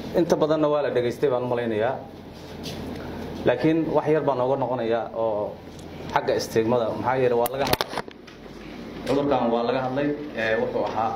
inta badanna waa la dhegaystay baan u malaynayaa laakiin wax yar baan nooga noqonayaa oo xagga istiigmada maxaa yeele waa laga hadlay cudurkan waa laga hadlay wuxuu ahaa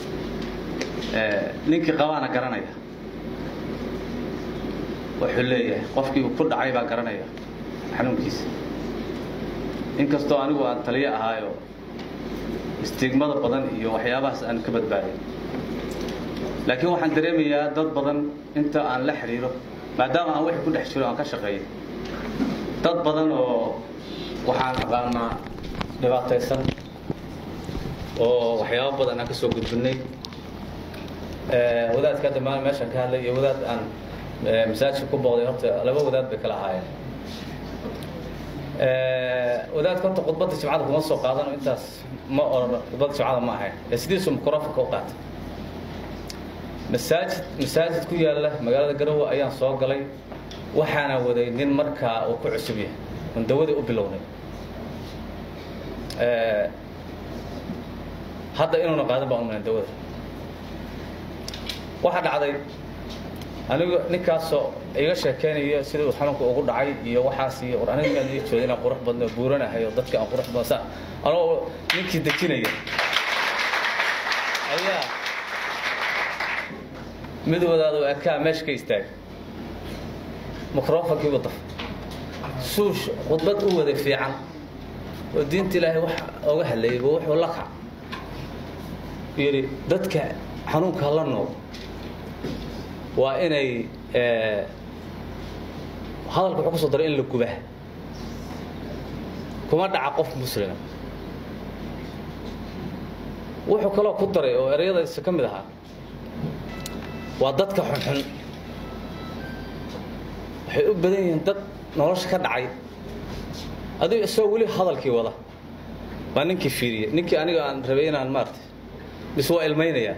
ninkii qabaana garanaya wuxuu leeyahay qofkii uu ku dhacay baa garanaya xanuunkiisa inkastoo anigu aan taliyo ahaayo istiigmada badan iyo waxyaabahaas aan ka badbaaday laakiin waxaan dareemayaa dad badan inta aan la xidhiiro maadaama aan wixii ku dhex jiro aan ka shaqeeyo dad badan oo waxaan aqaanaa dhibaataysan oo waxyaabo badan aan ka soo gudbinay wadaadka hadda maal meeshaan ka hadlay iyo wadaad aan masaajidka ku booqday horta laba wadaad bay kala ahaayeen wadaadka horta khudbadda jimcada kuma soo qaadano intaas ma oran khudbadda jimcada ma ahayn ee sidiisu microfonka u qaatay masaajid masaajid ku yaalla magaalada garowe ayaan soo galay waxaana waday nin markaa uu ku cusub yahay on dawadii u bilownay hadda inuuna qaadan baan umalan dawada waxaa dhacday anigu ninkaasoo iga sheekeynayo sida uu xanuunka ugu dhacay iyo waxaas iyo war aniga maan ii jooda inaan qurux badno buuranahay oo dadka aan qurux badno saa anoo ninkii dejinaya ayaa mid wadaado ekaa meesha ka istaagay microfonkiibu daf suush khudbad u waday fiican oo diinta ilaahay wax oga hadlayay bu wuxuu la kac yidhi dadka xanuunka la nool waa inay hadalka wuxuu ku soo daray in la guba kuma dhaca qof muslima wuxuu kaloo ku daray oo ereyadaisa ka mid ahaa waa dadka xunxun waxay u badan yihiin dad nolosha ka dhacay adigo isagoo weli hadalkii wada baa ninkii fiiriyey ninkii aniga aan rabay inaan maartay bis waa ilmaynayaa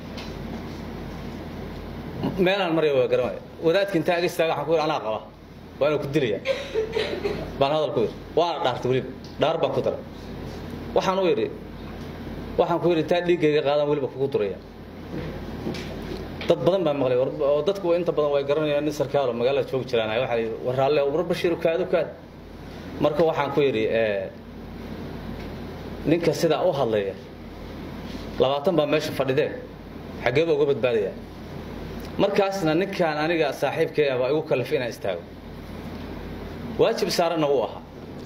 meelaan maraya waa garamaya wadaadki intaa aga istaaga waxaan ku yidhi anaa qaba waa inuu ku dilaya baan hadal ku yidhi waana dhaartay weliba dhaar baan ku daray waxaan u yidhi waxaan ku yidhi intaa dhiiggayga qaadaan weliba kugu duraya dad badan baa maqlay oo dadku inta badan way garanayaan nin sarkaalo magaalada joogi jiraan waxaa la yidhi war raalle war bashiir kaad kaad marka waxaan ku yidhi ninka sidaa u hadlaya labaatan baa meesha fadhidee xaggee baa uga badbaadaya markaasna ninkaan aniga saaxiibkeeya baa igu kallifay inaan istaago waajib saaranna wuu ahaa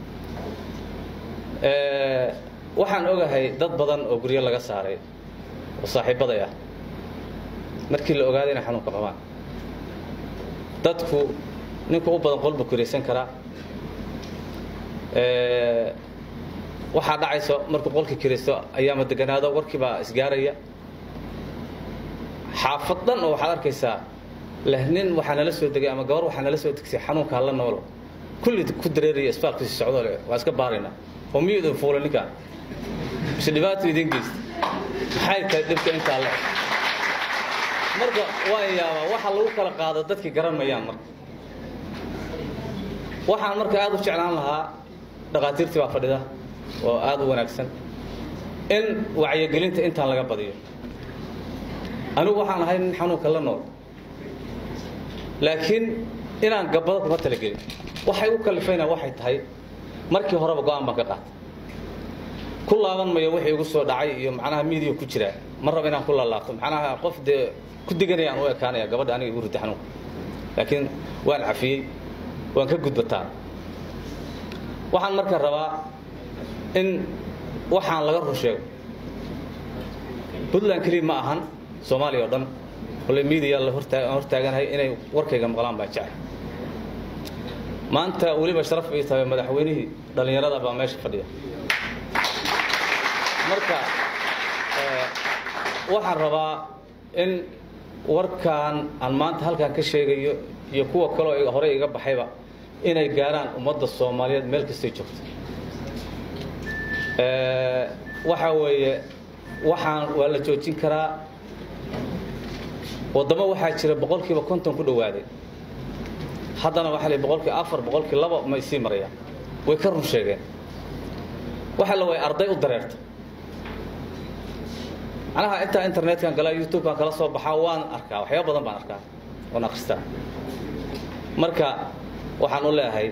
waxaan ogahay dad badan oo guryo laga saaray oo saaxiibbaday ah markii la ogaaday inay xanuunka qabaan dadku ninka u badan qolbu kiraysan karaa waxaa dhacayso markuu qolkii kiraysto ayaama deganaado warkii baa isgaaraya xaafad dhan oo waxaad arkaysaa leh nin waxaa nala soo degay ama gabar waxaa nala soo degsay xanuunka hala noolo kulli ku dareeraya isbaalkiisi socdo le waa iska baaraynaa oo miyuu idin fuulay ninkaan mise dhibaato idin geysta maxay tahay dhibka intaa le marka waan yaabaa waxa lagu kala qaado dadkii garan mayaan marka waxaan marka aad u jeclaan lahaa dhakhaatiirtii baa fadhida oo aad u wanaagsan in wacyigelinta intaan laga badiyo anigu waxaan ahay nin xanuunka la nool laakiin inaan gabbado kuma talagelin waxay u kalifayna waxay tahay markii horeba go-aan baan ka qaatay ku laaban mayo wixii igu soo dhacay iyo macnaha miidiya ku jiraa ma raba inaan ku laalaabto macnaha qof dee ku diganayaan u ekaanaya gabadha aniga igu ritay xanuunka laakiin waan cafiyey waan ka gudbataan waxaan marka rabaa in waxaan laga run sheego puntland keliya ma ahan soomaaliya oo dhan ole miidiya la hortaaganahay inay warkayga maqlaan baan jecel maanta weliba sharaf ii tahay madaxweynihii dhallinyarada baa meesha fadhiya marka waxaan rabaa in warkaan aan maanta halkaan ka sheegayo iyo kuwa kaloo horey iga baxayba inay gaaraan ummadda soomaaliyeed meel kastay joogto waxaa weeye waxaan waa la joojin karaa waddamo waxaa jira boqolkiiba konton ku dhowaaday haddana waxaa la boqolkii afar boqolkii laba may sii marayaan way ka run sheegeen waxa la way arday u dareerta macnaha intaa internetkan galaa youtubekan kala soo baxaa waan arkaa waxyaaba badan baan arkaa oon akhristaa marka waxaan u leeyahay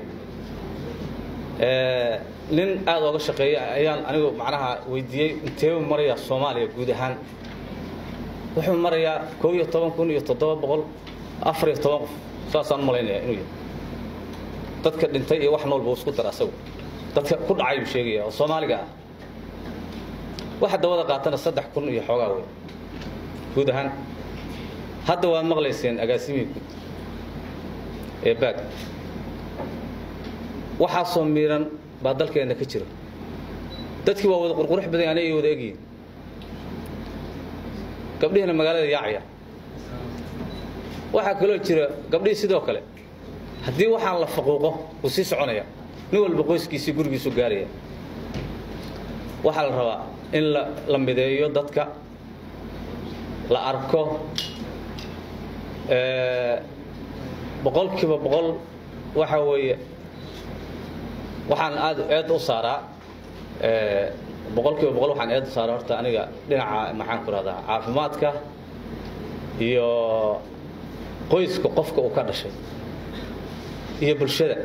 nin aada ooga shaqeeya ayaan anigu macnaha weydiiyey inteebu marayaa soomaaliya guud ahaan wuxuu marayaa koo iyo toban kun iyo toddoba boqol afar iyo toban qof saasaan u malaynaya inuu yahay dadka dhintay iyo wax noolba isku dara asagu dadka ku dhacay buu sheegaya oo soomaaliga ah waxa dawada qaatana saddex kun iyo xoogaa wey guud ahaan hadda waad maqlayseen agaasimihii guud ee baag waxaasoo miiran baa dalkeenna ka jira dadkii waa wada qurqurux badan anay wada egyihin gabdhihiina magaalada yaacaya waxaa kaloo jira gabdhihii sidoo kale haddii waxaan la faquuqo wuu sii soconaya nin walba qoyskiisii gurigiisu gaaraya waxaa la rabaa in la la mideeyo dadka la arko boqolkiiba boqol waxa weeye waxaan aad eed u saaraa boqolkiiba boqol waxaan eed u saaraa horta aniga dhinaca maxaan ku rahdaa caafimaadka iyo qoyska qofka uu ka dhashay iyo bulshada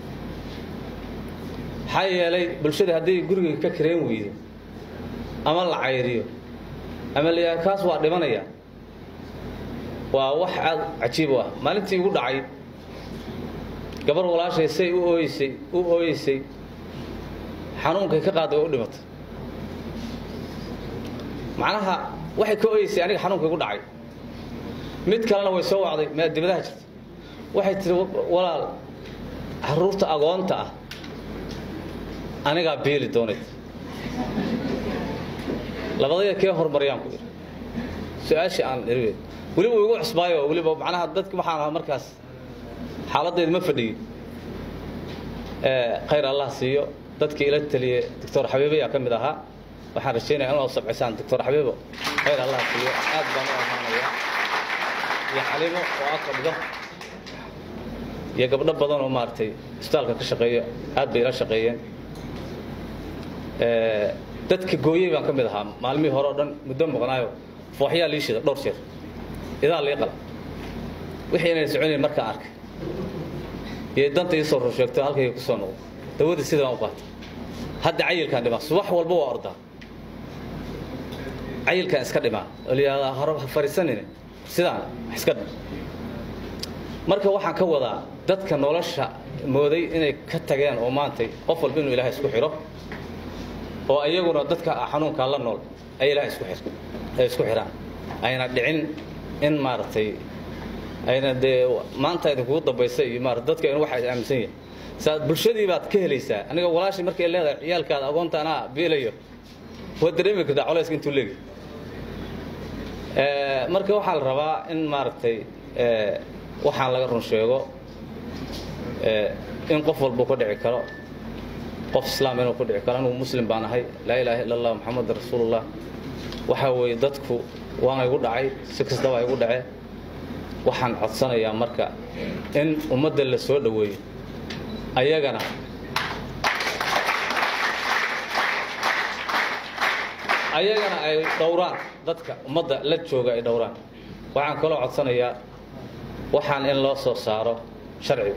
maxaa yeelay bulshada hadday guriga ka kareen weydo ama la cayriyo ama la yidhaha kaas waa dhimanaya waa wax aad cajiib u ah maalintii igu dhacay gabar walaashay say u ooyeysay u ooyeysay xanuunkay ka qaaday way u dhimatay macnaha waxay ka ooyeysay aniga xanuunka igu dhacay mid kalena way soo wacday maa dibadaha jirta waxay tihi walaal caruurta agoonta ah anigaa beeli doonayd labadaya kee horumariyaan ku idhi su-aashii aan iriwe weliba igu cusbaayo weliba macnaha dadki waxaan ahaa markaas xaaladdeedu ma fadhiyin khayr allah siiyo dadkii ila taliye doctor xabiibo ayaa ka mid ahaa waxaan rajaynaya in waa sabcisaan doctor xabiibo khayr allah siiyo aad baan u amaanaya iyo xaliimo oo ag fadhido iyo gabdho badan oo maaragtay isbitaalka ka shaqeeya aad bay ila shaqeeyeen dadka gooyey baan ka mid ahaa maalmihii hore oo dhan muddo maqnaayo fooxyaa lii shida dhowr jeer idaa lii qala wixii inay soconayn markaan arkay iyo danta ii soo rusheegto halkayga ku soo noqdo dawadii sidii baan u qaatay hadda cayilkaan dhimaa subax walba waa ordaa cayilkaan iska dhimaa oo layihahdaa hore ha fariisanine sidaan wax iska dhim marka waxaan ka wadaa dadka nolosha mooday inay ka tageen oo maantay qof walba inuu ilaahay isku xidho oo ayaguna dadka xanuunkaa la nool ay ilahay isku xir ay isku xidhaan ayna dhicin in maaragtay ayna dee maanta idinkugu dambaysa iyo maarata dadka in waxa aaminsan yahay saa bulshadii baad ka helaysaa aniga walaashii markay leedahay ciyaalkaada agoonta anaa biilayo waad dareemi kartaa colayska intuu leegi marka waxaa la rabaa in maaragtay waxaan laga run sheego in qof walba ka dhici karo qof islaam inuu ku dhici karo anugu muslim baan ahay laa ilaaha illa allah moxamedan rasuulullah waxaa weeye dadku waana igu dhacay si kastaba igu dhacee waxaan codsanayaa marka in ummadda la soo dhoweeyo ayagana ayagana ay dhowraan dadka ummadda la jooga ay dhowraan waxaan kaloo codsanayaa waxaan in loo soo saaro sharciga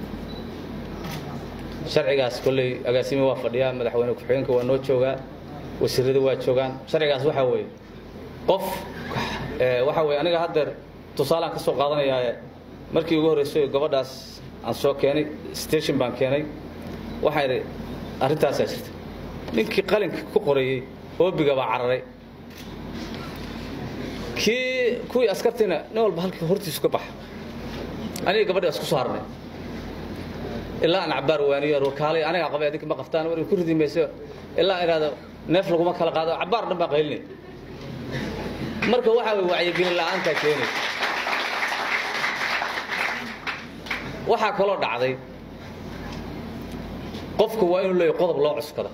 sharcigaas kolley agaasimi waa fadhiyaa madaxweyne ku-xigeenka waa noo joogaa wasiirada waa joogaan sharcigaas waxaa weeye qof waxaa weye aniga haddeer tusaalaan ka soo qaadanayaaye markii ugu horreysay gabadhaas aan soo keenay station baan keenay waxaa idhi arrintaasaa jirta ninkii qalinka ku qoreeyey oobiga baa cararay kii kuwii askartiina nin walba halkii hortiisu ka baxa aniga gabadhi isku soo harnay ilaa aan cabaar waaniyo warkaalay anigaa qabay adinka ma qaftaan war ku ridi mayso ilaa iraado neef laguma kala qaado cabaar dhan baa qaylinay marka waxaa way wacyigelin la'aantaa keenaysa waxaa kaloo dhacday qofku waa inuu leeyahy qodob loo cuskado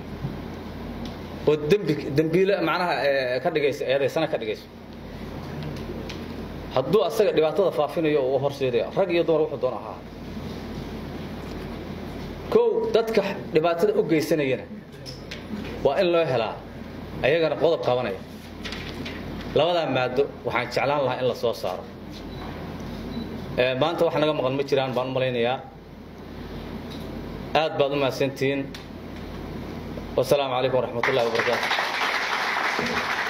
oo dembi dembiile macnaha ka dhigaysa eedaysana ka dhigayso hadduu asaga dhibaatada faafinayo oo u horseedaya rag iyo dumar wuxuu doona ahaa kow dadka dhibaatada u geysanayana waa in loo helaa ayagana qodob qabanaya labadaa maado waxaan jeclaan lahaa in la soo saaro maanta wax naga maqan ma jiraan baan u malaynayaa aad baad u mahadsantihiin wasalaamu calaykum waraxmat ullahi wabarakaatu